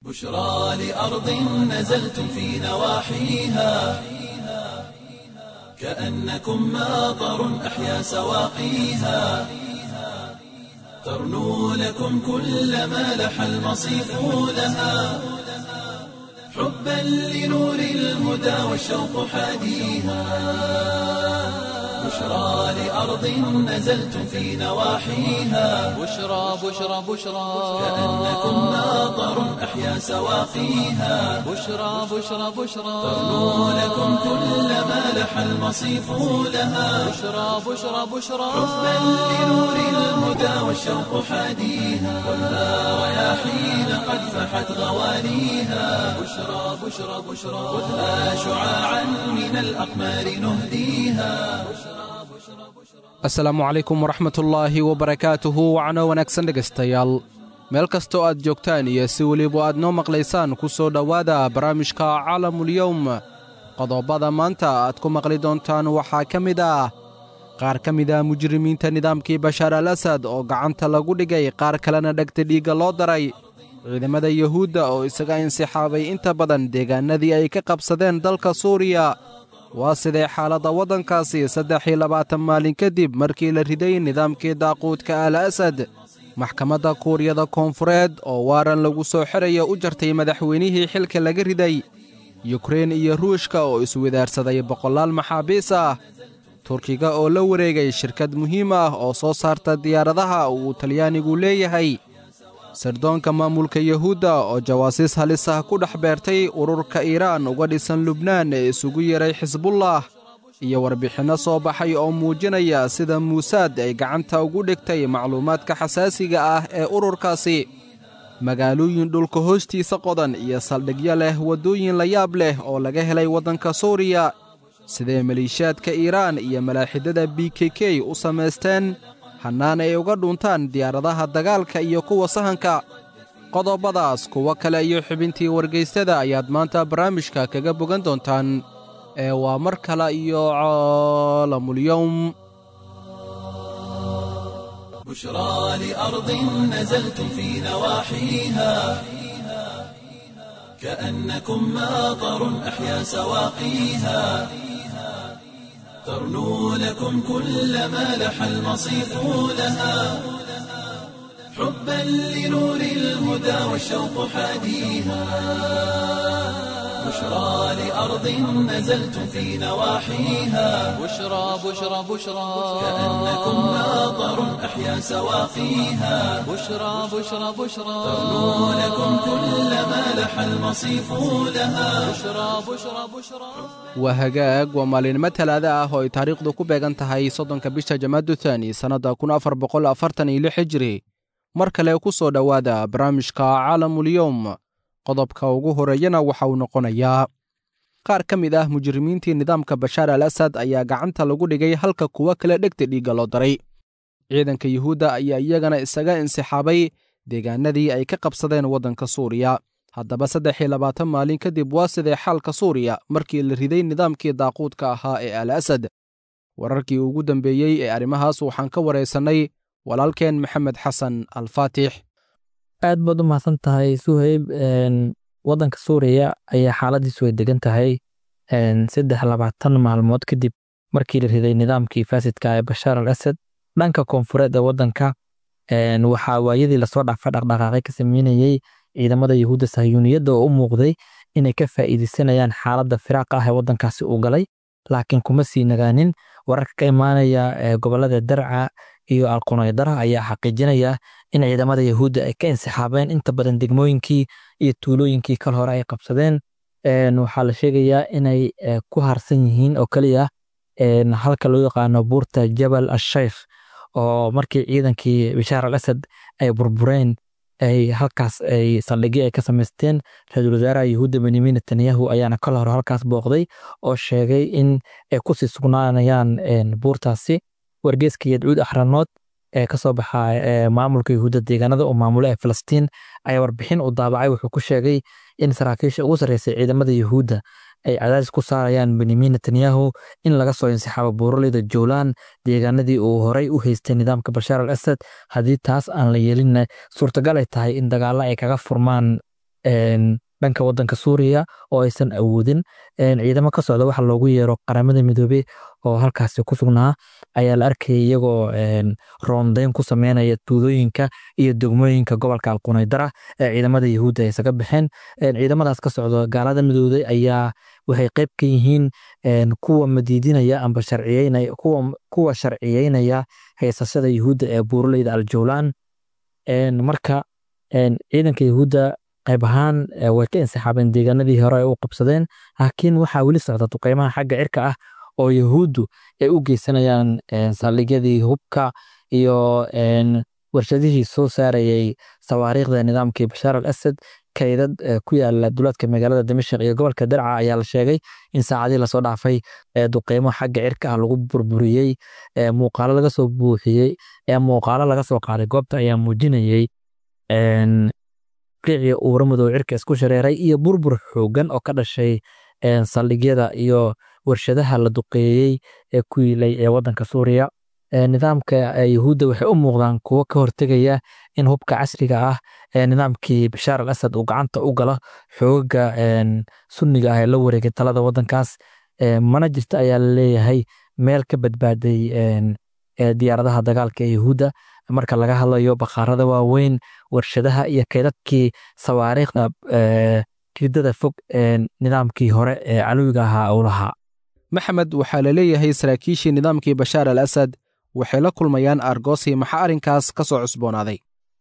بشرى لأرض نزلتم في نواحيها كأنكم ماطر أحيا سواقيها ترنو لكم كل ما لح المصيف لها حبا لنور الهدى والشوق حاديها بشرى لأرض نزلتم في نواحيها بشرى بشرى بشرى كأنكم ماطر أحيا سواقيها بشرى بشرى بشرى ترنو لكم كل ما لح المصيف لها بشرى بشرى بشرى حبا لنور الهدى والشوق حاديها والها رياحين قد فحت غوانيها بشرى بشرى بشرى خذها شعاعا من الأقمار نهديها asalaamu calaykum waraxmatullaahi wabarakaatuhu wacno wanaagsan dhegaystayaal meel kastoo aad joogtaan iyo si weliba aad noo maqlaysaan ku soo dhowaada barnaamijka caalamulyowm qodobada maanta aad ku maqli doontaan waxaa ka mid ah qaar ka mid ah mujrimiinta nidaamkii bashaar al asad oo gacanta lagu dhigay qaar kalena dhegta dhiigga loo daray ciidamada yuhuudda oo isaga insixaabay inta badan deegaanadii ay ka qabsadeen dalka suuriya waa sidee xaaladda waddankaasi saddex iyo labaatan maalin kadib markii la riday nidaamkii daaquudka al asad maxkamadda kuuriyada koonfureed oo waaran lagu soo xiraya u jartay madaxweynihii xilka laga riday yukrein iyo ruushka oo iswadaarsaday boqolaal maxaabiis ah turkiga oo la wareegay shirkad muhiim ah oo soo saarta diyaaradaha uu talyaanigu leeyahay sirdoonka maamulka yuhuudda oo jawaasiis halis ah ku dhex beertay ururka iiraan uga dhisan lubnaan ee isugu yeray xisbullah iyo warbixinno soo baxay oo muujinaya sida muusaad ay gacanta ugu dhigtay macluumaadka xasaasiga ah ee ururkaasi magaalooyin dhulka hoostiisa qodan iyo saldhigyo leh waddooyin la yaab leh oo laga helay waddanka suuriya sidee maliishaadka iiraan iyo malaaxidada b k k u samaysteen hannaan ay uga dhuntaan diyaaradaha dagaalka iyo kuwa sahanka qodobadaas kuwo kale iyo xubintii wargaystada ayaad maanta barnaamijka kaga bogan doontaan ee waa mar kale iyo caalamulyowm بشرى لأرض نزلتم في نواحيها كأنكم ماطر أحيا سواقيها ترنو لكم كل ما لح المصيف لها حبا لنور الهدى والشوق حاديها بشرى لأرض نزلتم في نواحيها بشرى بشرى بشرى كأنكم ماطر أحيا سواقيها بشرى بشرى بشرى ترنو لكم كل ما لح المصيف لها بشرى بشرى بشرى waa hagaag waa maalinimo talaada ah oo ay taariikhdu ku beegan tahay soddonka bisha jamaadu thani sannadda kun afar boqol afartan iyo lix hijri mar kale ku soo dhowaada barnaamijka caalamulyowm qodobka ugu horeeyana waxa uu noqonayaa qaar ka mid ah mujrimiintii nidaamka bashaar al asad ayaa gacanta lagu dhigay halka kuwo kale dhegta dhiigga loo daray ciidanka yuhuudda ayaa iyagana isaga insixaabay deegaanadii ay ka qabsadeen waddanka suuriya haddaba saddex iyo labaatan maalin kadib waa sidee xaalka suuriya markii la riday nidaamkii daaquudka ahaa ee al asad wararkii ugu dambeeyey ee arrimahaas waxaan ka waraysannay walaalkeen maxamed xasan alfaatix aad baad u mahadsan tahay suhayb waddanka suuriya ayaa xaaladiisu way degan tahay saddex labaatan maalmood kadib markii la riday nidaamkii faasidka ee bashaar al asad dhanka koonfureed ee waddanka waxaa waayadii lasoo dhaafay dhaqdhaqaaqay ka sameynayey ciidamada yuhuudda sahyuuniyadda oo u muuqday inay ka faa'iideysanayaan xaaladda firaaqa ah ee waddankaasi uu galay laakiin kuma sii nagaanin wararka ka imaanaya gobollada darca iyo alqunaydara ayaa xaqiijinaya in ciidamada yuhuudda ay ka insixaabeen inta badan degmooyinkii iyo tuulooyinkii kal hore ay qabsadeen waxaa la sheegayaa inay ku harsan yihiin oo keliya halka loo yaqaano buurta jabal ashaykh oo markii ciidankii bashaar al asad ay burbureen ay halkaas ay saldhigyo ay ka samaysteen ra-iisul wasaaraha yuhuudda benyamin netanyahu ayaana kal hore halkaas booqday oo sheegay in ay kusii sugnaanayaan buurtaasi wargeeska yadcuud axranood ee kasoo baxa maamulka yuhuudda deegaanada oo maamula ee filistiin ayaa warbixin u daabacay wuxuu ku sheegay in saraakiisha ugu sarreysay ciidamada yuhuudda ay cadaadis ku saarayaan benyamin netanyahu in laga soo insixaabo buuraleyda jowlan deegaanadii uu horey u haystay nidaamka bashaar al asad haddii taas aan la yeelinna suurtagal ay tahay in dagaalo ay kaga furmaan dhanka wadanka suuriya oo aysan awoodin ciidamo ka socda waxa loogu yeero qaramada midoobey oo halkaasi ku sugnaa ayaa la arkayay iyagoo roondeyn ku sameynaya tuulooyinka iyo degmooyinka gobolka alqunaydara ee ciidamada yahuudda ay isaga baxeen ciidamadaas ka socda gaalada midooday ayaa waxay qayb ka yihiin kuwa madiidinaya amba sharciyeynaya kuwa sharciyeynaya haysashada yahuudda ee buuraleyda aljowlaan marka ciidanka yahuudda qayb ahaan way ka insixaabeen deegaanadii hore ay u qabsadeen laakiin waxaa weli socda duqeymaha xagga cirka ah oo yahuuddu ay u geysanayaan saldhigyadii hubka iyo warshadihii soo saarayay sawaariikhda nidaamkii bashaar al asad kaydad ku yaala duleedka magaalada dimashik iyo gobolka darca ayaa la sheegay in saacadii lasoo dhaafay duqeymo xagga cirka ah lagu burburiyey muuqaalo laga soo buuxiyey muuqaalo laga soo qaaday goobta ayaa muujinayey qiicii uura madow cirka isku shareeray iyo burbur xoogan oo ka dhashay saldhigyada iyo warshadaha la duqeeyey ee ku yiilay ee wadanka suuriya nidaamka yahuudda waxay u muuqdaan kuwo ka hortegaya in hubka casriga ah ee nidaamkii bashaar al asad uu gacanta u galo xoogaga sunniga ah ee la wareegay talada wadankaas mana jirta ayaa la leeyahay meel ka badbaaday diyaaradaha dagaalka ee yahuudda marka laga hadlayo bakhaarada waaweyn warshadaha iyo kaydadkii sawaariikhda ridada fog ee nidaamkii hore ee calowiga ahaa uu lahaa maxamed waxaa la leeyahay saraakiishii nidaamkii bashaar al asad waxay la kulmayaan argosi maxaa arrinkaas ka soo cusboonaaday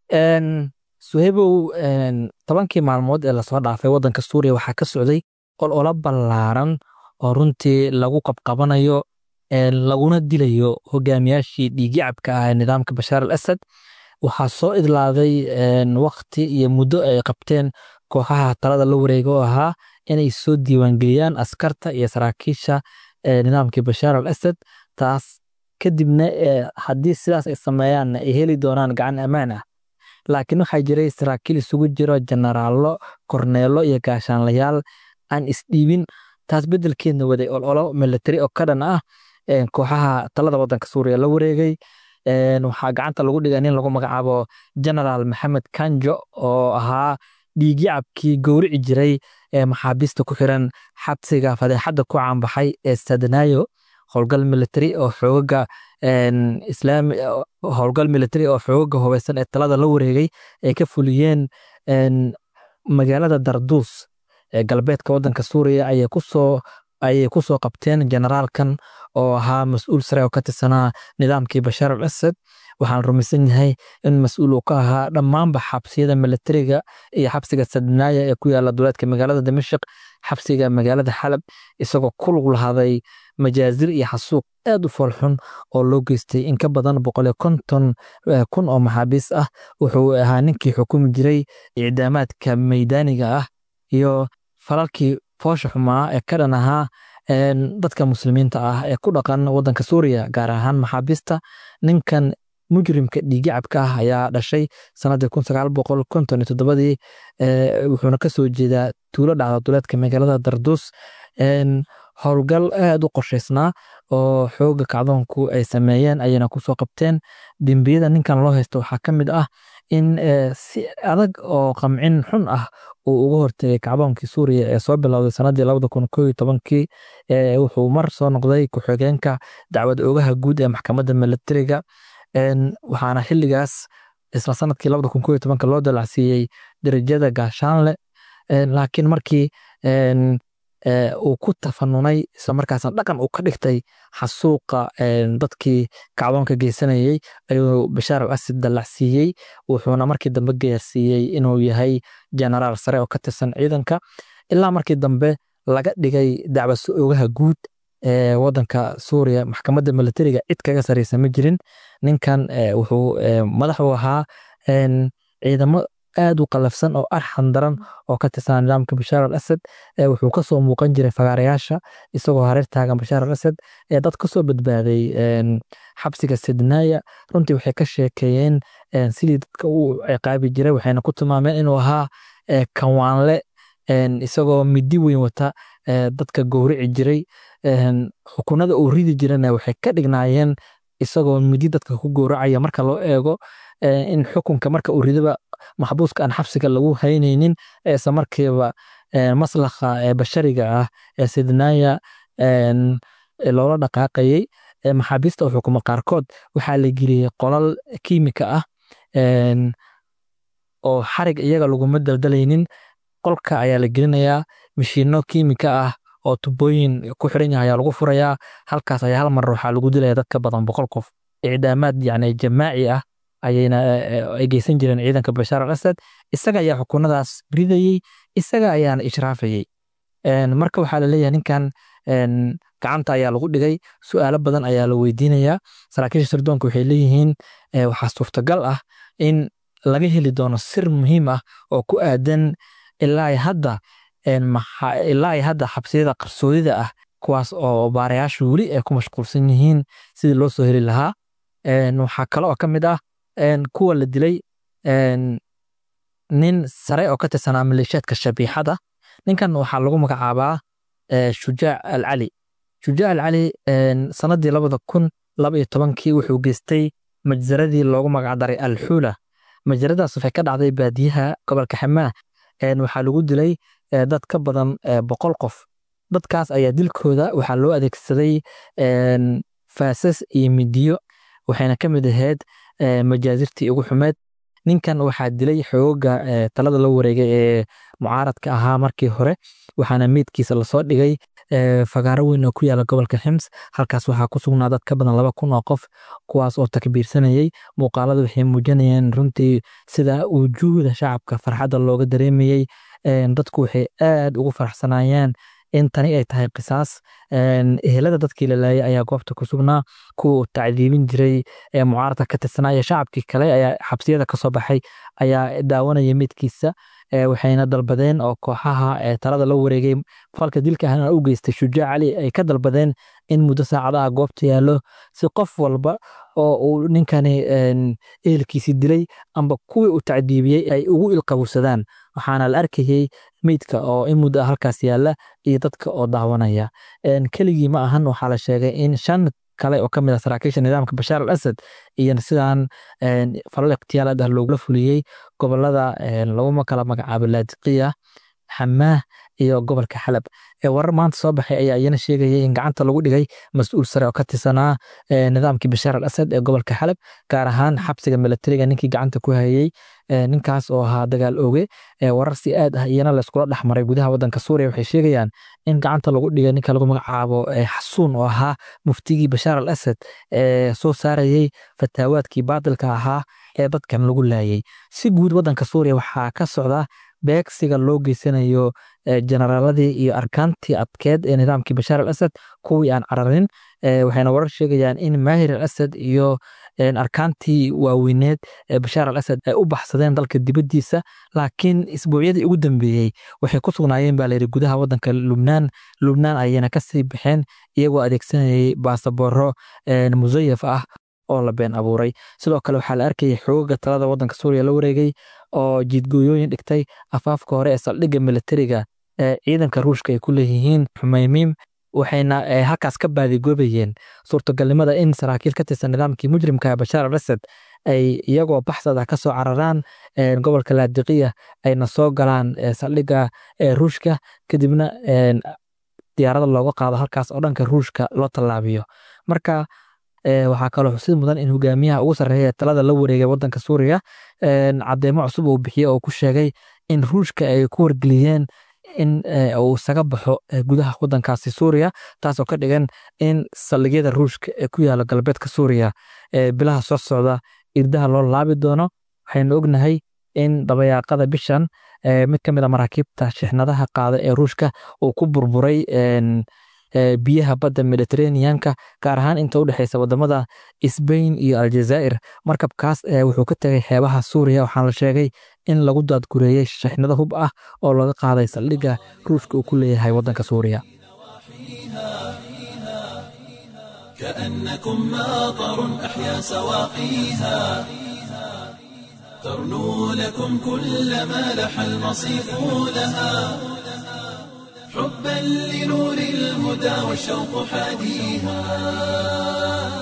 suhaybow tobankii maalmood ee lasoo dhaafay waddanka suuriya waxaa ka socday olola ballaaran oo runtii lagu qabqabanayo laguna dilayo hogaamiyaashii dhiigyacabka ah ee nidaamka bashaar al asad waxaa soo idlaaday wakti iyo muddo ay qabteen kooxaha talada la wareega oo ahaa inay soo diiwaangeliyaan askarta iyo saraakiisha nidaamkii bashaar al asad taas kadibna haddii sidaas ay sameeyaan ay heli doonaan gacan ammaan ah laakiin waxaa jiray saraakiil isugu jiro jenaraallo korneelo iyo gaashaanlayaal aan isdhiibin taas beddelkeedna waday ololo militari oo ka dhan ah kooxaha talada waddanka suuriya la wareegay waxaa gacanta lagu dhigay nin lagu magacaabo genaraal maxamed kanjo oo ahaa dhiigyacabkii gowrici jiray ee maxaabiista ku xiran xabsiga fadeexadda ku caanbaxay ee sadanayo howlgal militari oo xoogaga islaami howlgal militari oo xoogaga hubeysan ee talada la wareegay ay ka fuliyeen magaalada darduus ee galbeedka waddanka suuriya ayay kusoo ayay ku soo qabteen generaalkan oo ahaa mas-uul sare oo ka tirsanaa nidaamkii bashaar al asad waxaan rumaysan yahay in mas-uul uu ka ahaa dhammaanba xabsiyada militariga iyo xabsiga sadnaaya ee ku yaala duleedka magaalada dimashik xabsiga magaalada xalab isagoo ku lug lahaaday majaazir iyo xasuuq aad u foolxun oo loo geystay in ka badan boqoliyo konton kun oo maxaabiis ah wuxuu ahaa ninkii xukumi jiray icdaamaadka meydaaniga ah iyo falalkii foosha xumaa ee ka dhan ahaa dadka muslimiinta ah ee ku dhaqan waddanka suuriya gaar ahaan maxaabiista ninkan mujrimka dhiigyacabka ah ayaa dhashay sanadii kun sagaal boqol konton iyo toddobadii wuxuuna ka soo jeedaa tuulo dhacda duleedka magaalada darduus howlgal aad u qorshaysnaa oo xooga kacdoonku ay sameeyeen ayayna kusoo qabteen dembiyada ninkan loo haysto waxaa ka mid ah in si adag oo qamcin xun ah uu uga hortegay kacdoonkii suuriya ee soo bilowday sanadii labada kun koo iyo tobankii wuxuu mar soo noqday ku-xigeenka dacwad oogaha guud ee maxkamadda militariga waxaana xilligaas isla sanadkii labada kun koo iyo tobanka loo dalacsiiyey derajada gaashaanle laakiin markii uu ku tafanunay isla markaasna dhaqan uu ka dhigtay xasuuqa dadkii kacdoonka geysanayey ayuu bashaar al asad dallacsiiyey wuxuuna markii dambe gaarsiiyey inuu yahay genaraal sare oo ka tirsan ciidanka ilaa markii dambe laga dhigay dacwaso oogaha guud ee waddanka suuriya maxkamadda militariga cid kaga sareysa ma jirin ninkan wuxuu madax u ahaa ciidamo aad u qalafsan oo arxan daran oo ka tirsan nidaamka bashaar al asad wuxuu kasoo muuqan jiray fagaarayaasha isagoo hareer taagan bashaar al asad ee dad kasoo badbaaday xabsiga sidnaaya runtii waxay ka sheekeeyeen sidii dadka u ciqaabi jiray waxayna ku tilmaameen inuu ahaa kawaanle isagoo midi weyn wata dadka gowrici jiray xukunada uu ridi jirana waxay ka dhignaayeen isagoo midi dadka ku gowracaya marka loo eego in xukunka marka uu ridaba maxbuuska aan xabsiga lagu haynaynin isla markiiba maslakha bashariga ah ee sidnaaya loola dhaqaaqayey maxaabiista oo xukuma qaarkood waxaa la geliyey qolal kiimika ah oo xarig iyaga laguma daldalaynin qolka ayaa la gelinayaa mashiino kiimika ah oo tubooyin ku xiran yahay ayaa lagu furayaa halkaas ayaa hal mar waxaa lagu dilaya dad ka badan boqol qof icdaamaad yani jamaaci ah ayayna ay geysan jireen ciidanka bashaar al asad isaga ayaa xukunadaas ridayey isaga ayaana ishraafayey marka waxaa la leeyahay ninkan gacanta ayaa lagu dhigay su'aalo badan ayaa la weydiinayaa saraakiisha sirdoonka waxay leeyihiin waxaa suurtagal ah in laga heli doono sir muhiim ah oo ku aadan ilaa hadda ilaa hadda xabsiyada qarsoodida ah kuwaas oo baarayaashu weli ay ku mashquulsan yihiin sidii loo soo heli lahaa waxaa kale oo ka mid ah kuwa la dilay nin sare oo ka tirsanaa maleeshiyaadka shabiixada ninkan waxaa lagu magacaabaa shujaac al cali shujaac al cali sanadii labada kun laba iyo tobankii wuxuu geystay majzaradii loogu magacdaray alxuula majzaradaas waxay ka dhacday baadiyaha gobolka xamaah waxaa lagu dilay dad ka badan boqol qof dadkaas ayaa dilkooda waxaa loo adeegsaday faasas iyo midiyo waxayna ka mid ahayd majaazirtii ugu xumeed ninkan waxaa dilay xooga talada la wareegay ee mucaaradka ahaa markii hore waxaana meydkiisa lasoo dhigay fagaaro weyn oo ku yaala gobolka xims halkaas waxaa ku sugnaa dad ka badan laba kun oo qof kuwaas oo takbiirsanayey muuqaalada waxay muujinayeen runtii sida wujuuhda shacabka farxadda looga dareemayey dadku waxay aad ugu faraxsanayeen in tani ay tahay qisaas ehelada dadkii la laayay ayaa goobta ku sugnaa kuwa uu tacdiibin jiray ee mucaaradka ka tirsanaya shacabkii kale ayaa xabsiyada kasoo baxay ayaa daawanaya meydkiisa waxayna dalbadeen oo kooxaha talada la wareegay falka dilka ahna u geystay shujaac cali ay ka dalbadeen in muddo saacadaha goobta yaallo si qof walba oo uu ninkani ehelkiisii dilay amba kuwii uu tacdiibiyey ay ugu ilqabowsadaan waxaana la arkayey meydka oo in muddo halkaas yaalla iyo dadka oo daawanaya keligii ma ahan waxaa la sheegay in shan kale oo ka mid ah saraakiisha nidaamka bashaar al asad iyo sidaan falal ikhtiyaalaad ah loogula fuliyey gobolada laguma kala magacaabo laadiqiya xamaah iyo gobolka xalab warar maanta soo baxay ayaa iyana sheegayay in gacanta lagu dhigay mas-uul sare oo ka tirsanaa nidaamkii bashaar al asad ee gobolka xalab gaar ahaan xabsiga milatariga ninkii gacanta ku hayey ninkaas oo ahaa dagaal oge warar si aad ah iyana layskula dhexmaray gudaha wadanka suuriya waxay sheegayaan in gacanta lagu dhigay ninka lagu magacaabo xasuun oo ahaa muftigii bashaar al asad ee soo saarayey fataawaadkii baadilka ahaa ee dadkan lagu laayay si guud wadanka suuriya waxaa ka socda beegsiga loo geysanayo generaaladii iyo arkaantii adkeed ee nidaamkii bashaar al asad kuwii aan cararin waxayna warar sheegayaan in maahir al asad iyo arkaantii waaweyneed ee bashaar al asad ay u baxsadeen dalka dibaddiisa laakiin isbuucyadii ugu dambeeyey waxay ku sugnaayeen baa layidhi gudaha waddanka lubnaan lubnaan ayayna kasii baxeen iyagoo adeegsanayay baasabooro musayaf ah oo la been abuuray sidoo kale waxaa la arkayay xoogaga talada waddanka suuriya la wareegay oo jiidgooyooyin dhigtay afaafka hore ee saldhigga militariga ee ciidanka ruushka ay ku leeyihiin xumaymiim waxayna halkaas ka baadigoobayeen suurtagalnimada in saraakiil ka tirsan nidaamkii mujrimka bashaar al asad ay iyagoo baxsada ka soo cararaan gobolka laadiqiya ayna soo galaan saldhigga ruushka kadibna diyaarada looga qaado halkaas oo dhanka ruushka loo tallaabiyo marka waxaa kaloo xusid mudan in hogaamiyaha ugu sarreeya talada la wareegay wadanka suuriya cadeymo cusub uu bixiyey oo ku sheegay in ruushka ay ku wargeliyeen in uu isaga baxo gudaha wadankaasi suuriya taasoo ka dhigan in saldhigyada ruushka ee ku yaala galbeedka suuriya bilaha soo socda irdaha loo laabi doono waxaynu ognahay in dabayaaqada bishan mid ka mid a maraakiibta shixnadaha qaada ee ruushka uu ku burburay biyaha badda mediterraneanka gaar ahaan inta u dhexeysa wadamada sbain iyo aljazaa'ir markabkaas wuxuu ka tegay xeebaha suuriya waxaana la sheegay in lagu daadgureeyey shixnado hub ah oo laga qaaday saldhigga ruushka uu ku leeyahay waddanka suuriya كأنكم ماطر أحيا سواقيها ترنو لكم كل ما لح المصيف لها حبا لنور الهدى والشوق حاديها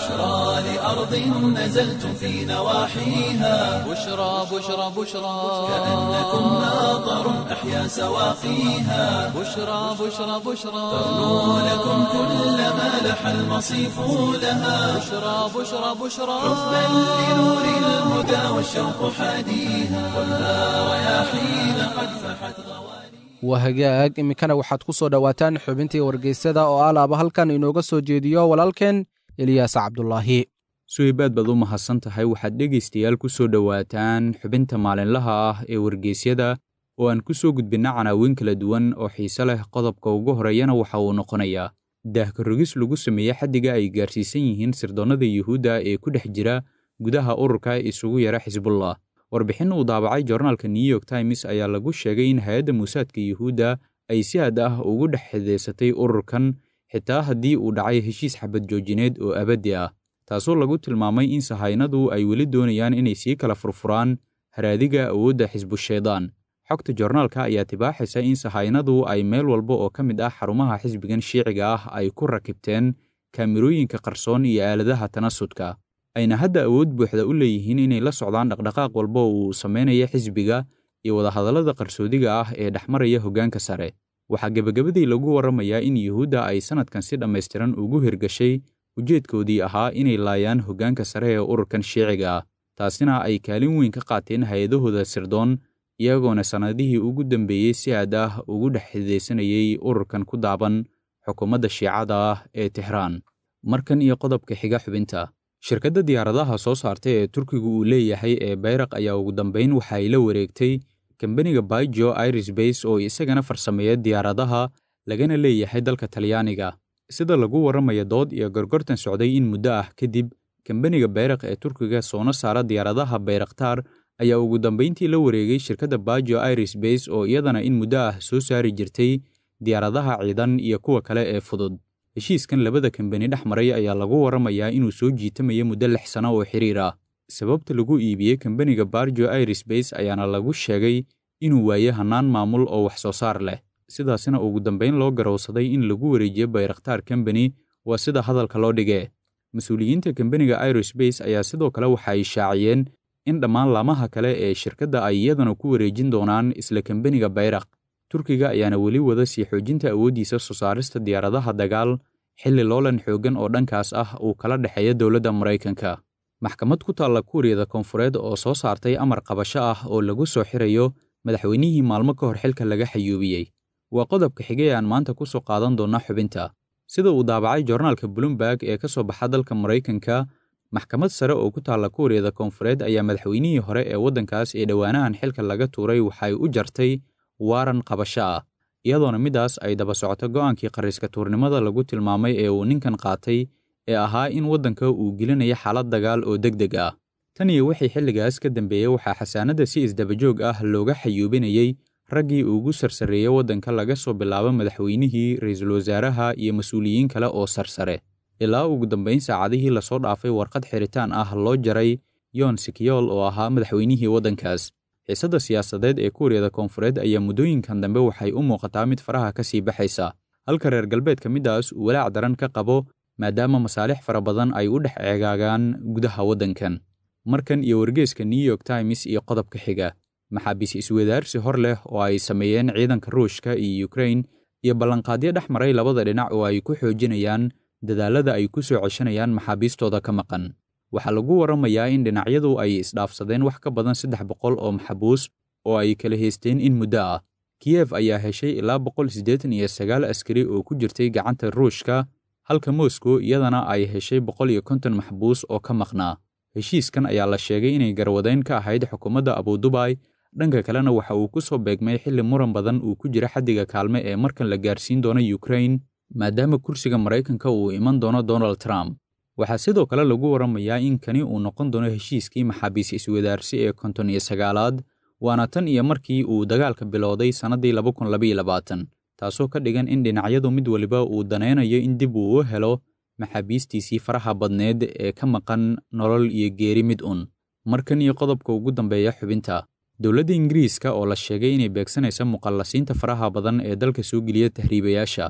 بشرى لأرض نزلتم في نواحيها بشرى بشرى بشرى كأنكم ماطر أحيا سواقيها بشرى بشرى بشرى تغنو لكم كل ما لح المصيف لها بشرى بشرى بشرى حبا لنور الهدى والشوق حاديها خذها رياحين قد فحت غواليها waa hagaag iminkana waxaad ku soo dhowaataan xubintii wargeysada oo alaaba halkan inooga soo jeediyo walaalkeen eliyaas cabdulaahi suhaybaad baad u mahadsan tahay waxaad dhegaystayaal ku soo dhowaataan xubinta maalinlaha ah ee wargeysyada oo aan ku soo gudbinna canaawiin kala duwan oo xiise leh qodobka ugu horeeyana waxa uu noqonayaa daahka rogis lagu sameeye xaddiga ay gaarsiisan yihiin sirdoonnada yuhuudda ee ku dhex jira gudaha ururka isugu yara xisbullah warbixin uu daabacay joornaalka new york times ayaa lagu sheegay in hay-adda muusaadka yuhuudda ay si had ah ugu dhex xidaysatay ururkan xitaa haddii uu dhacay heshiis xabad joojineed oo abaddi ah taasoo lagu tilmaamay in sahaynadu ay weli doonayaan inay sii kala furfuraan haraadiga awoodda xisbushaydaan xogta joornaalka ayaa tibaaxaysa in sahaynadu ay meel walba oo ka mid ah xarumaha xisbigan shiiciga ah ay ku rakibteen kaamirooyinka qarsoon iyo aaladaha tanasudka ayna hadda awood buuxda u leeyihiin inay la socdaan dhaqdhaqaaq walba oo uu samaynayo xisbiga iyo wadahadallada qarsoodiga ah ee dhexmaraya hoggaanka sare waxaa gebagabadii lagu warramayaa in yuhuudda ay sannadkan si dhammaystiran ugu hirgashay ujeedkoodii ahaa inay laayaan hoggaanka sare ee ururkan shiiciga ah taasina ay kaalin weyn ka qaateen hay-adahooda sirdoon iyagoona sannadihii ugu dambeeyey si aad ah ugu dhex xidaysanayay ururkan ku daaban xukuumadda shiicada ah ee tixraan markan iyo qodobka xiga xubinta shirkadda diyaaradaha soo saartay ee turkigu uu leeyahay ee bayraq ayaa ugu dambayn waxa ay la wareegtay kambaniga baijo irisbase oo isagana farsameeya diyaaradaha lagana leeyahay dalka talyaaniga sida lagu warramaya dood iyo gorgortan socday in muddo ah kadib kambaniga bayraq ee turkiga soona saara diyaaradaha bayraktaar ayaa ugu dambayntii la wareegay shirkadda bajo irisbase oo iyadana in muddo ah soo saari jirtay diyaaradaha ciidan iyo kuwa kale ee fudud heshiiskan labada kambani dhex maray ayaa lagu warramayaa inuu soo jiitamayo muddo lix sano oo xiriir ah sababta lagu iibiyey kambaniga barjo irisbase ayaana lagu sheegay inuu waaye hannaan maamul oo wax soo saar leh sidaasina ugu dambayn loo garowsaday in lagu wareejiyo bayrakhtaar kambani waa sida hadalka loo dhigee mas-uuliyiinta kambaniga irisbase ayaa sidoo kale waxa ay shaaciyeen in dhammaan laamaha kale ee shirkadda ay iyadana ku wareejin doonaan isla kambaniga bayraq turkiga ayaana weli wada sii xoojinta awooddiisa soo saarista diyaaradaha dagaal xilli loolan xooggan oo dhankaas ah uu kala dhexeeya dowladda maraykanka maxkamad ku taalla kuuriyada koonfureed oo soo saartay amar qabasho ah oo lagu soo xirayo madaxweynihii maalmo ka hor xilka laga xayuubiyey waa qodobka xigay aan maanta ku soo qaadan doonna xubinta sida uu daabacay joornaalka bloomberg ee ka soo baxa dalka maraykanka maxkamad sare oo ku taalla kuuriyada koonfureed ayaa madaxweynihii hore ee waddankaas ee dhowaanahan xilka laga tuuray waxay u jartay waaran qabasho ah iyadoona middaas ay daba socoto go'aankii qarriiska tuurnimada lagu tilmaamay ee uu ninkan qaatay ee ahaa in waddanka uu gelinayo xaalad dagaal oo deg deg ah tan iyo wixii xilligaas ka dambeeyey waxaa xasaanadda si isdabajoog ah looga xayuubinayey raggii ugu sarsareeyey waddanka laga soo bilaabo madaxweynihii ra'iisul wasaaraha iyo mas-uuliyiin kale oo sarsare ilaa ugu dambayn saacadihii lasoo dhaafay warqad xiritaan ah loo jaray yoon sikiyool oo ahaa madaxweynihii waddankaas xiisadda siyaasadeed ee kuuriyada koonfureed ayaa muddooyinkan dambe waxay u muuqataa mid faraha ka sii baxaysa halka reer galbeedka middaas uu walaac daran ka qabo maadaama masaalix fara badan ay u dhex ceegaagaan gudaha waddankan markan iyo wargeeska new york times iyo qodobka xiga maxaabiis iswadaarsi hor leh oo ay sameeyeen ciidanka ruushka iyo ukrain iyo ballanqaadyo dhex maray labada dhinac oo ay ku xoojinayaan dadaallada ay ku soo ceshanayaan maxaabiistooda ka maqan waxaa lagu warramayaa in dhinacyadu ay isdhaafsadeen wax ka badan saddex boqol oo maxabuus oo ay kala haysteen in muddo ah kiyef ayaa heshay ilaa boqol siddeetan iyo sagaal askari oo ku jirtay gacanta ruushka halka moscow iyadana ay heshay boqol iyo konton maxbuus oo ka maqnaa heshiiskan ayaa la sheegay inay garwadayn ka ahayd xukuumadda abudubay dhanka kalena waxa uu ku soo beegmay xilli muran badan uu ku jira xaddiga kaalme ee markan la gaarsiin doono ukrain maadaama kursiga maraykanka uu iman doono donald trump waxaa sidoo kale lagu warramayaa in kani uu noqon doono heshiiskii maxaabiis iswadaarsi ee konton iyo sagaalaad waana tan iyo markii uu dagaalka bilowday sannaddii laba kun labaiyo labaatan taasoo ka dhigan in dhinacyadu mid waliba uu danaynayo in dib uu u helo maxaabiistiisii faraha badneed ee ka maqan nolol iyo geeri mid un markan iyo qodobka ugu dambeeya xubinta dowladda ingiriiska oo la sheegay inay beegsanaysa muqallasiinta faraha badan ee dalka soo geliya tahriibayaasha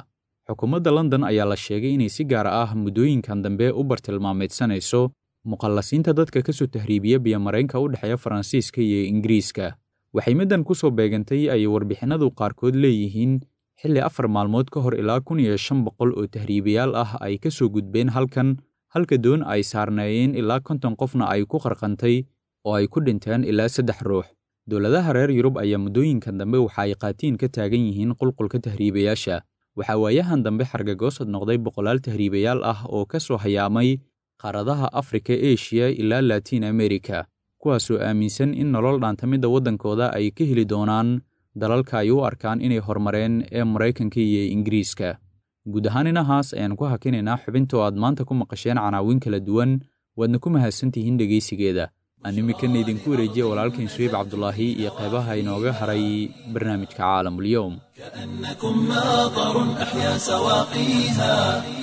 xukuumadda london ayaa la sheegay inay si gaar ah muddooyinkan dambe u bartilmaameedsanayso muqallasiinta dadka ka soo tahriibiya biyamaraynka u dhexeeya faransiiska iyo ingiriiska waxay middan ku soo beegantay ayay warbixinnadu qaarkood leeyihiin xilli afar maalmood ka hor ilaa kun iyo shan boqol oo tahriibayaal ah ay ka soo gudbeen halkan halka doon ay saarneeyeen ilaa konton qofna ay ku qarqantay oo ay ku dhinteen ilaa saddex ruux dowladaha reer yurub ayaa muddooyinkan dambe waxa ay qaatiin ka taagan yihiin qulqulka tahriibayaasha waxaa waayahan dambe xargagoosad noqday boqolaal tahriibayaal ah oo ka soo hayaamay qaaradaha afrika eshiya ilaa latiin amerika kuwaasoo aaminsan in nolol dhaantamidda waddankooda ay ka heli doonaan dalalka ay u arkaan inay horumareen ee maraykanka iyo ingiriiska guud ahaan inahaas ayaan ku hakinaynaa xubinta oo aad maanta ku maqasheen canaawiin kala duwan waadna ku mahadsantihiin dhegaysigeeda aan iminkana idinku wareejiya walaalkan suweyb cabdulaahi iyo qaybaha inooga haray barnaamijka caalamulyoom كأنكم ماطر أحيا سواقيها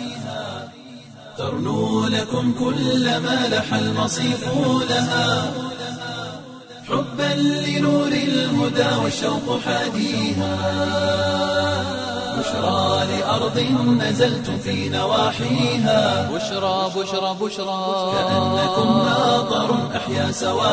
ترنو لكم كل ما لح المصيف لها حبا لنور الهدى والشوق حاديها بشرى لأرض نزلتم في نواحيها بشرى بشرى بشرى كأنكم ماطر أحيا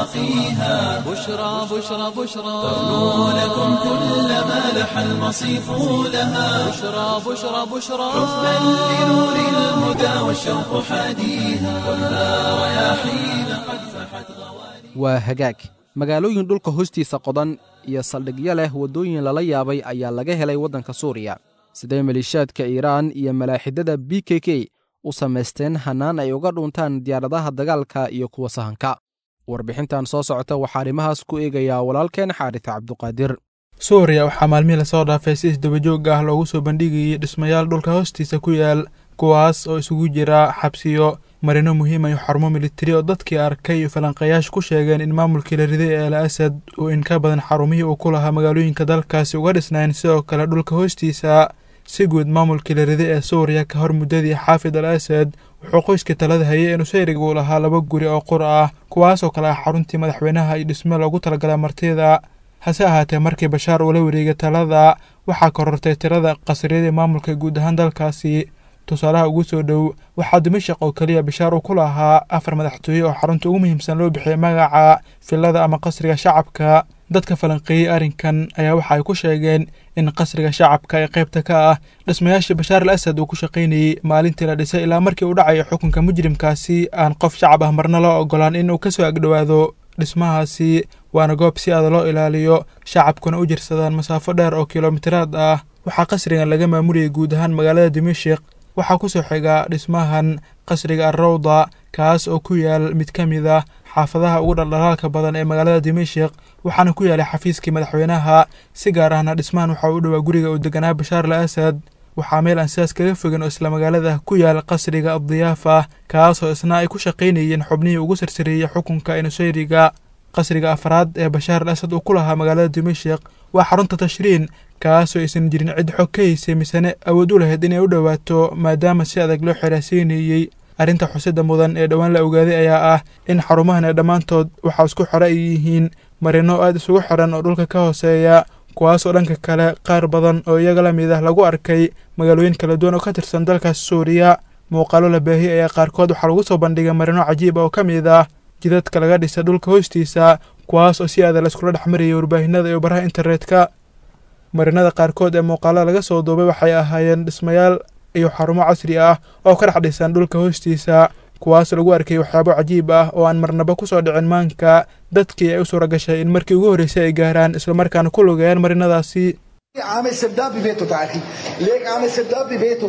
سواقيها بشرى بشرى بشرى ترنو لكم كل ما لح المصيف لها بشرى بشرى بشرى حبا لنور الهدى والشوق حاديها كلها رياحين قد فحت غوالي waa hagaag magaalooyin dhulka hoostiisa qodan iyo saldhigyo leh waddooyin lala yaabay ayaa laga helay waddanka suuriya sidee maleeshiyaadka iiraan iyo malaaxidada b k k u samaysteen hannaan ay uga dhuntaan diyaaradaha dagaalka iyo kuwa sahanka warbixintan soo socota waxaa arrimahaas ku eegayaa walaalkeen xaaris cabduqaadir suuriya waxaa maalmihii lasoo dhaafay si isdabajoog ah loogu soo bandhigayay dhismayaal dhulka hoostiisa ku yaal kuwaas oo isugu jira xabsiyo marino muhiima iyo xarumo militari oo dadkii arkay iyo falanqayaasha ku sheegeen in maamulkii la riday ee al asad uu in ka badan xarumihii uu ku lahaa magaalooyinka dalkaasi uga dhisnayn sidoo kale dhulka hoostiisa si guud maamulkii la riday ee suuriya ka hor muddadii xaafid al asad wuxuu qoyskii talada hayay in usayrig uu lahaa laba guri oo qur ah kuwaasoo kale ah xaruntii madaxweynaha iyo dhisme loogu talagalay martida hase ahaatee markii bashaar uu la wareegay talada waxaa korortay tirada qasriyadii maamulka guud ahaan dalkaasi tusaalaha ugu soo dhow waxaa dimashaq oo keliya bishaar uu ku lahaa afar madaxtooye oo xarunta ugu muhiimsan loo bixiyay magaca filada ama qasriga shacabka dadka falanqeeyey arrinkan ayaa waxa ay ku sheegeen in qasriga shacabka ee qaybta ka ah dhismayaashii bashaar al asad uu ku shaqaynayey maalintii la dhisay ilaa markii uu dhacayo xukunka mujrimkaasi aan qof shacab ah marna loo ogolaan in uu ka soo agdhowaado dhismahaasi waana goob si aada loo ilaaliyo shacabkuna u jirsadaan masaafo dheer oo kilomitiraad ah waxaa qasrigan laga maamulayay guud ahaan magaalada dimashik waxaa ku soo xiga dhismahan qasriga alrawda kaas oo ku yaal mid ka mid ah xaafadaha ugu dhaldhalaalka badan ee magaalada dimashik waxaana ku yaalay xafiiskii madaxweynaha si gaar ahna dhismahan waxa u dhowaa guriga uu deganaa bashaar al asad waxaa meel aan sidaas kaga fogan oo isla magaalada ku yaal qasriga addiyaafa kaasoo isna ay ku shaqaynayeen xubnihii ugu sarsareeyey xukunka enusayriga qasriga afraad ee bashaar al asad uu ku lahaa magaalada dimashik waa xarunta tashriin kaasoo aysan jirin cid xog ka haysay misene awood u lahayd inay u dhowaato maadaama si adag loo xiraaseyneeyey arrinta xusida mudan ee dhowaan la ogaaday ayaa ah in xarumahan ee dhammaantood waxaa isku xore ay yihiin marino aad isugu xiran oo dhulka ka hooseeya kuwaasoo dhanka kale qaar badan oo iyaga la mid ah lagu arkay magaalooyin kala duwan oo ka tirsan dalkaas suuriya muuqaalo la baahiyey ayaa qaarkood waxaa lagu soo bandhigay marino cajiib oo ka mid ah jidadka laga dhisa dhulka hoostiisa kuwaas oo si aada layskula dhex marayay warbaahinada iyo baraha internetka marinada qaarkood ee muuqaalada laga soo duubay waxay ahaayeen dhismayaal iyo xarumo casri ah oo ka dhex dhisan dhulka hoostiisa kuwaas lagu arkay waxyaabo cajiib ah oo aan marnaba ku soo dhicin maanka dadkii ay u suura gashay in markii ugu horreysay ay gaaraan islamarkaana ku lugeeyaan marinadaasi عامل سرداب ببيته تعالي ليك عامل سرداب ببيته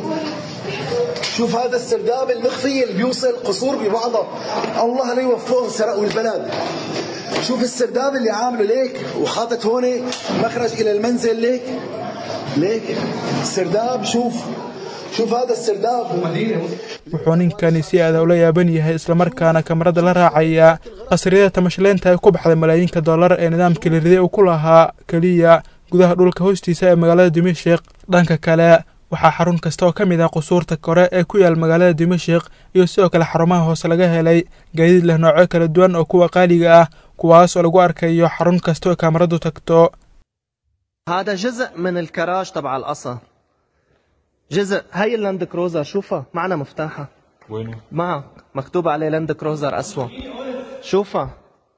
شوف هذا السرداب المخفي اللي بيوصل قصور ببعضها الله لا يوفقهم سرقوا البلد شوف السرداب اللي عامله ليك وحاطط هون مخرج الى المنزل ليك ليك سرداب شوف شوف هذا السرداب wuxuu ninkani si aada ula yaaban yahay islamarkaana kamarada la raacaya qasriyada tamashleynta ay ku baxday malaayiinka dollar ee nidaamkii la riday uu ku lahaa keliya gudaha dhulka hoostiisa ee magaalada dimashik dhanka kale waxaa xarun kasta oo ka mid ah qusuurta kore ee ku yaal magaalada dimashik iyo sidoo kale xarumaha hoose laga helay gaadiid leh noocyo kala duwan oo kuwa qaaliga ah kuwaas oo lagu arkayo xarun kasta oo kaamaradu tagto هذا جزء من الكراج تبع القصر جزء هاي اللاند كروزر شوفها معنا مفتاحها وينه؟ معك مكتوب عليه لاند كروزر أسود شوفها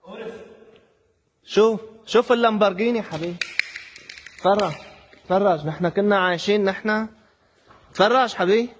شوف شوف اللامبرجيني حبيبي تفرج تفرج نحن كنا عايشين نحن تفرج حبيبي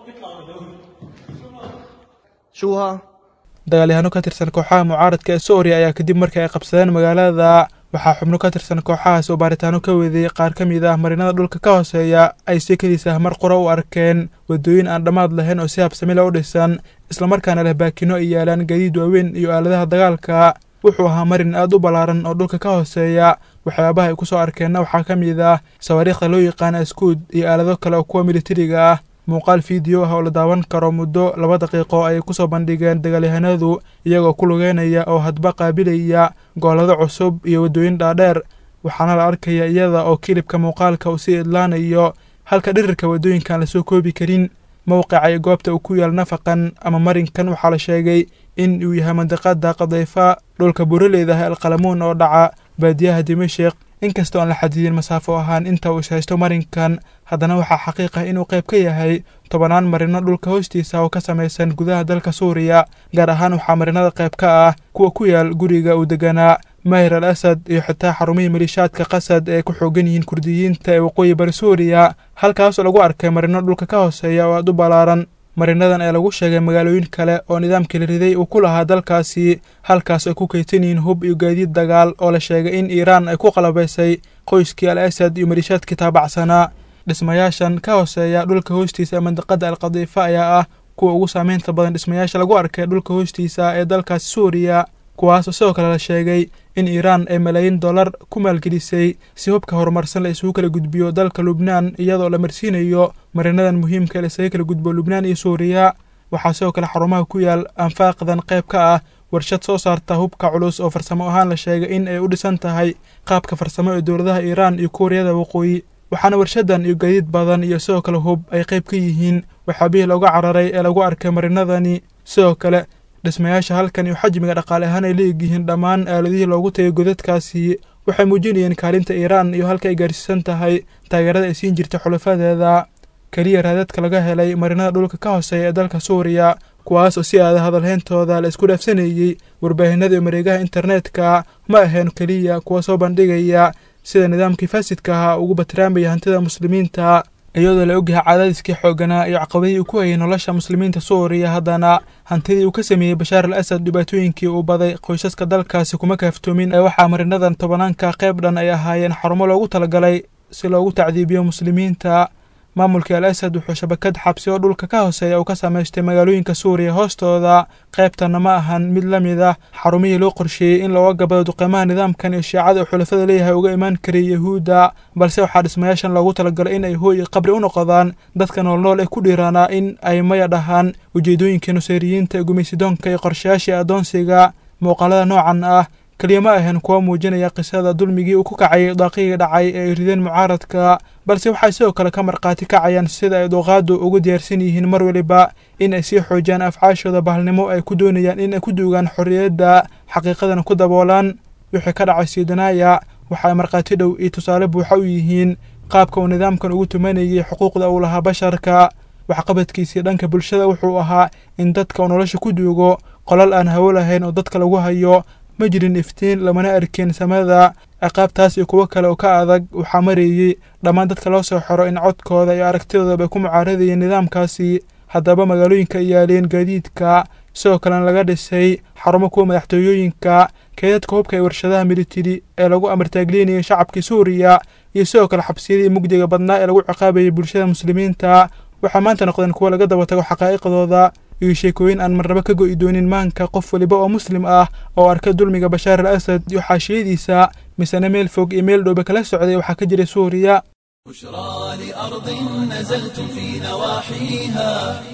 شو ها dagaalyahanno ka tirsan kooxaha mucaaradka ee suuriya ayaa kadib markii ay qabsadeen magaalada waxaa xubno ka tirsan kooxahaas oo baaritaano ka weeday qaar ka mid ah marinada dhulka ka hooseeya ay si keliisa mar qura u arkeen waddooyin aan dhammaad lahayn oo si habsamila u dhisan islamarkaana leh baakino ay yaalaan gaadiid waaweyn iyo aaladaha dagaalka wuxuu ahaa marin aad u ballaaran oo dhulka ka hooseeya waxyaabaha ay ku soo arkeenna waxaa ka mid ah sawaariikhda loo yaqaana askuud iyo aalado kale oo kuwa militariga ah muuqaal fiideo ah oo la daawan karo muddo laba daqiiqo ayay ku soo bandhigeen dagaalyahanadu iyagoo ku lugeynaya oo hadba qaabilaya goolado cusub iyo waddooyin dhaadheer waxaana la arkaya iyada oo kilibka muuqaalka uu sii idlaanayo halka dhirirka waddooyinkaan lasoo koobi karin mowqica iyo goobta uu ku yaal nafaqan ama marinkan waxaa la sheegay in uu yahay mandiqada qadayfa dhulka buraleyda ah alqalamuun oo dhaca baadiyaha dimashik inkastoo aan la xadidin masaafo ahaan inta uu ishaysto marinkan haddana waxaa xaqiiq ah inuu qayb ka yahay tobanaan marino dhulka hoostiisa oo ka samaysan gudaha dalka suuriya gaar ahaan waxaa marinada qayb ka ah kuwa ku yaal guriga uu deganaa mahir al asad iyo xitaa xarumihii maliishaadka qasad ee ku xoogan yihiin kurdiyiinta ee waqooyi bari suuriya halkaasoo lagu arkay marino dhulka ka hooseeya oo aad u ballaaran marinadan ee lagu sheegay magaalooyin kale oo nidaamkii la riday uu ku lahaa dalkaasi halkaas ay ku kaydsan yihiin hub iyo gaadiid dagaal oo la sheegay in iiraan ay ku qalabaysay qoyskii al asad iyo maliishaadkii taabacsanaa dhismayaashan ka hooseeya dhulka hoostiisa ee mandiqada alqadiifa ayaa ah kuwa ugu saameynta badan dhismayaasha lagu arkay dhulka hoostiisa ee dalkaasi suuriya kuwaasoo sidoo kale la sheegay in iiraan ay malaayiin dollar ku maalgelisay si hubka horumarsan la isugu kala gudbiyo dalka lubnaan iyadoo la marsiinayo marinadan muhiimka ee laisaga kala gudbo lubnaan iyo suuriya waxaa sidoo kale xarumaha ku yaal anfaaqdan qayb ka ah warshad soo saarta hubka culus oo farsamo ahaan la sheegay in ay u dhisan tahay qaabka farsamo ee dowladaha iiraan iyo kuuriyada waqooyi waxaana warshadan iyo gaadiid badan iyo sidoo kale hub ay qayb ka yihiin waxaabihii looga cararay ee lagu arkay marinadani sidoo kale dhismayaasha halkan iyo xajmiga dhaqaale ahaan ay leegyihiin dhammaan aaladihii loogu tagay godadkaasi waxay muujinayeen kaalinta iiraan iyo halka ay gaarsiisan tahay taageerada ay siin jirtay xulafadeeda keliya raadadka laga helay marinada dhulka ka hooseeya ee dalka suuriya kuwaas oo si aada hadalheyntooda la isku dhaafsanayey warbaahinada iyo mareegaha internetka ma aheen keliya kuwa soo bandhigaya sida nidaamkii faasidka ahaa ugu batiraamaya hantida muslimiinta iyadoo la ogyahay cadaadiskii xooganaa iyo caqabadihii uu ku hayay nolosha muslimiinta suuriya haddana hantidii uu ka sameeyey bashaar al asad dhibaatooyinkii uu baday qoysaska dalkaasi kuma kaaftoomin ee waxaa marinadan tobanaanka qayb dhan ay ahaayeen xarumo loogu talagalay si loogu tacdiibiyo muslimiinta maamulkii al asad wuxuu shabakad xabsi oo dhulka ka hooseeya uu ka samaystay magaalooyinka suuriya hoostooda qaybtanna ma ahan mid la mid ah xarumihii loo qorsheeyey in looga gabado duqeymaha nidaamkan iyo shiicada uu xulafada leeyahay uga imaan karayay yahuudda balse waxaa dhismayaashan loogu talagalay in ay hooy iyo qabri u noqdaan dadka noolnool ee ku dhiiraanaa in ay maya dhahaan ujeedooyinkii nusayriyiinta ee gumaysidoonka iyo qorshayaashii addoonsiga muuqaalada noocan ah keliya ma ahayn kuwa muujinaya qisada dulmigii uu ku kacayay daaqigii dhacay ee ay rideen mucaaradka balse waxay sidoo kale ka markhaati kacayaan sida ay duqaadu ugu diyaarsan yihiin mar weliba in ay sii xoojiyaan afcaashooda bahalnimo ay ku doonayaan in ay ku duugaan xorriyadda xaqiiqadana ku daboolaan wixii ka dhacay siidanaaya waxa ay markhaati dhow iyo tusaale buuxa u yihiin qaabka uu nidaamkan ugu tumanayay xuquuqda uu lahaa basharka waxqabadkiisii dhanka bulshada wuxuu ahaa in dadka uu nolosha ku duugo qolal aan hawo lahayn oo dadka lagu hayo ma jirin iftiin lamana arkin samada ciqaabtaas iyo kuwo kale oo ka adag waxaa mareeyey dhammaan dadka loo soo xiro in codkooda iyo aragtidoodaba ku mucaaradayeen nidaamkaasi haddaba magaalooyinka ay yaaleen gaadiidka sidoo kalena laga dhisay xarumo kuwa madaxtooyooyinka keedadka hubka ee warshadaha militari ee lagu amartaagleynayay shacabkii suuriya iyo sidoo kale xabsiyadii mugdiga badnaa ee lagu ciqaabayay bulshada muslimiinta waxaa maanta noqdeen kuwo laga daba tago xaqaa'iqdooda iyo sheekooyin aan marnaba ka go'i doonin maanka qof weliba oo muslim ah oo arka dulmiga bashaar al asad iyo xaashiyadiisa misena meel fog iyo meel dhowba kala socday waxaa ka jiray suuriya بشرى لأرض نزلتم في نواحيها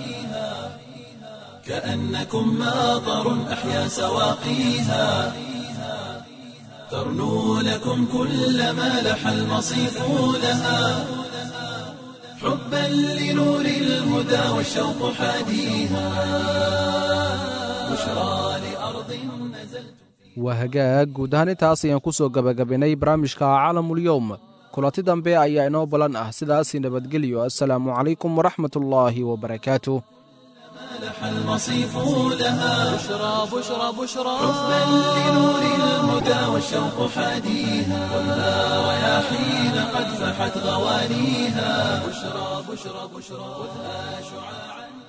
كأنكم ماطر أحيا سواقيها ترنو لكم كل ما لح المصيف لها حبا لنور الهدى والشوق حاديها بشرى لأرض نزلتم waa hagaag guud ahaan intaas ayaan ku soo gabagabaynay barnaamijka caalamul yowm kulanti dambe ayaa inoo balan ah sidaasi nabadgelyo assalaamu calaykum waraxmatullaahi wabarakaatu لح المصيف لها بشرى بشرى بشرى حبا لنور الهدى والشوق حاديها خذها رياحين قد فحت غوانيها بشرى بشرى بشرى خذها شعاعا